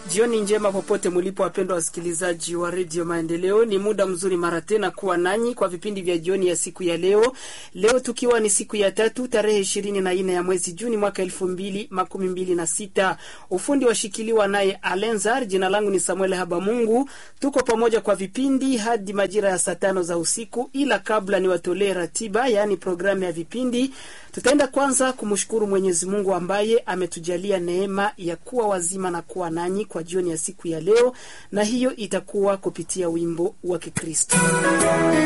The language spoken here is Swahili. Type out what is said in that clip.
Jioni njema popote mulipo, wapendwa wasikilizaji wa redio Maendeleo. Ni muda mzuri mara tena kuwa nanyi kwa vipindi vya jioni ya siku ya leo. Leo tukiwa ni siku ya tatu tarehe ishirini na nne ya mwezi Juni mwaka elfu mbili makumi mbili na sita. Ufundi washikiliwa naye Alenzar. Jina langu ni Samuel Habamungu. Tuko pamoja kwa vipindi hadi majira ya saa tano za usiku, ila kabla niwatolee ratiba, yaani programu ya vipindi, tutaenda kwanza kumshukuru Mwenyezi Mungu ambaye ametujalia neema ya kuwa wazima na kuwa nanyi kwa jioni ya siku ya leo, na hiyo itakuwa kupitia wimbo wa Kikristo.